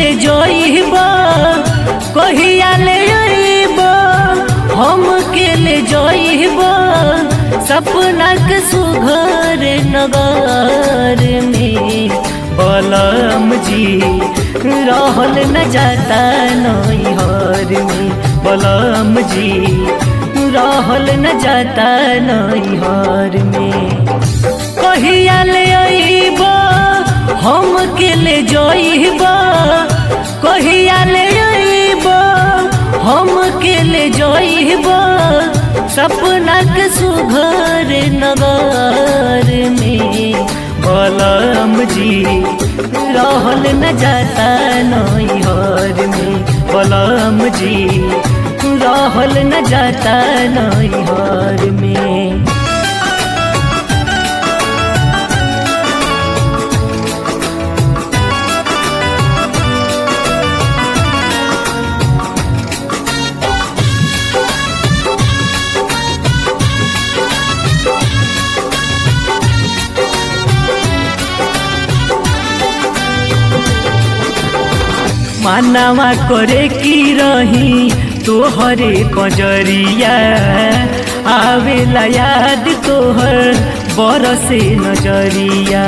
ले जइब कहिया ले अइब हम के ले जइब सपना के सुघर नगर में बलम जी रहल न जाता नैहर में बलम जी रहल न जाता नैहर में कहिया ले अइब हम के ले जइब कहिया ले अइब हम के ले जइब सपना के सुघर नगर में बलम जी रहल न जाता नैहर में बलम जी रहल न जाता नैहर में मानवा करे की रही तोहरे पजरिया आवेला याद तोहर बरसे नजरिया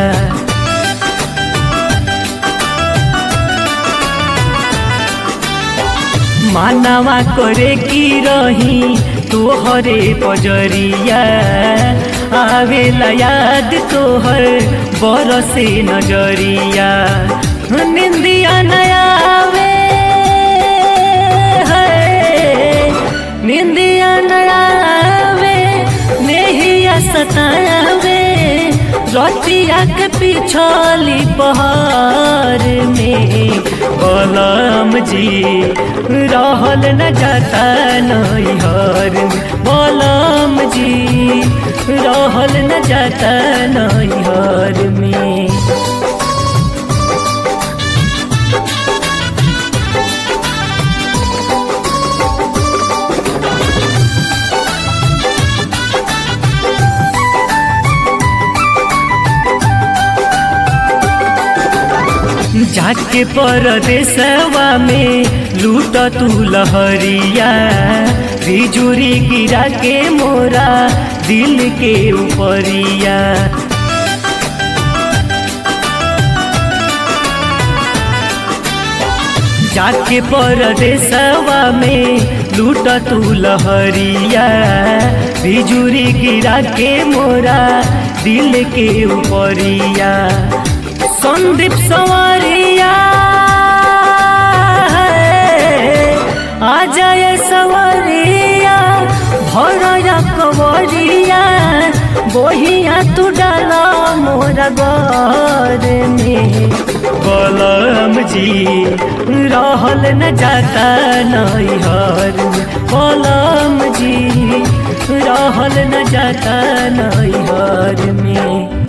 मानवा करे की रही तोहरे पजरिया आवेला याद तोहर बरसे नजरिया निंदिया नयावे है निंदिया नयावे नेहिया सतावे रतिया के पिछली पहाड़ में बलम जी रहल न जाता नैहर में बलम जी रहल न जाता नैहर में जाके परदेसवा में लूट तू लहरिया बिजुरी गिरा के मोरा दिल के ऊपरिया जाके परदेसवा में लूट तू लहरिया बिजुरी गिरा के मोरा दिल के ऊपरिया संदीप सवारिया आ जाए सवारिया भरया कवरिया बोहिया तू डाला मोरा घर में बलम जी रहल न जाता नैहर में बलम जी रहल न जाता नैहर में